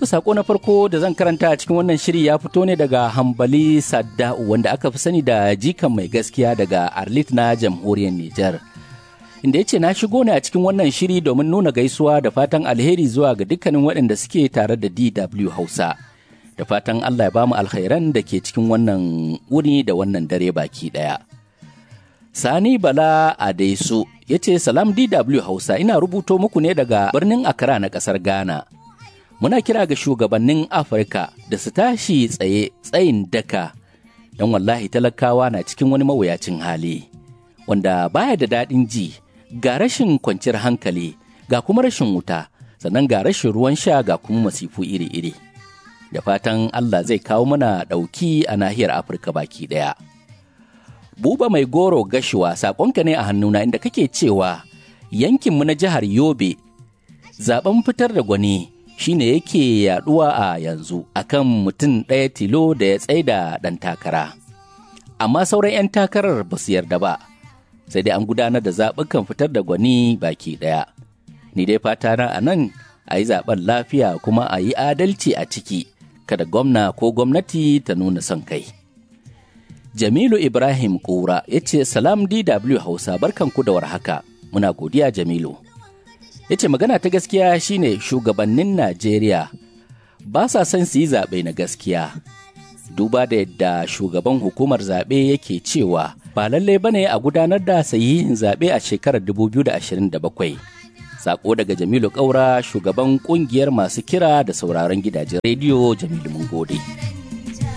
To sako na farko da zan karanta a cikin wannan shiri ya fito ne daga Hambali Sadda'u wanda aka fi sani da jikan mai gaskiya daga Arlit na jamhuriyar Nijar. Inda ya ce na shigo ne a cikin wannan shiri domin nuna gaisuwa da fatan alheri zuwa ga dukkanin waɗanda suke tare da DW Hausa. Da fatan Allah ya ba mu alkhairan da ke cikin wannan wuni da wannan dare baki ɗaya. Sani Bala Adaisu ya ce Salam DW Hausa ina rubuto muku ne daga birnin Accra na ƙasar Ghana. Muna kira ga shugabannin Afirka da su tashi tsaye tsayin daka don wallahi talakawa na cikin wani mawuyacin hali wanda baya da daɗin ji ga rashin kwanciyar hankali ga kuma rashin wuta sannan ga rashin ruwan sha ga kuma masifu iri-iri. Da fatan Allah zai kawo mana ɗauki a nahiyar Afirka baki ɗaya. Buba mai goro gashuwa saƙonka ne a hannuna inda kake cewa yankinmu na jihar Yobe zaben fitar da gwani shine yake yaduwa a yanzu akan mutum ɗaya tilo da ya tsaida ɗan takara. Amma sauran 'yan takarar ba su yarda ba, sai dai an gudanar da zaɓukan fitar da gwani baki ɗaya. Ni dai fata na a nan a yi zaɓen lafiya kuma a yi adalci a ciki, kada gwamna ko gwamnati ta nuna son kai. Jamilu Ibrahim Kura ya ce Salam DW Hausa barkanku da warhaka, muna godiya Jamilu. Ya ce magana ta gaskiya shine shugabannin Najeriya ba sa son su yi zaɓe na gaskiya. Duba da yadda shugaban hukumar zaɓe yake cewa ba lallai bane a gudanar da sahihin zaɓe a shekarar 2027. Sako daga Jamilu Kaura shugaban ƙungiyar masu kira da sauraron gidajen rediyo Jamilu mun gode.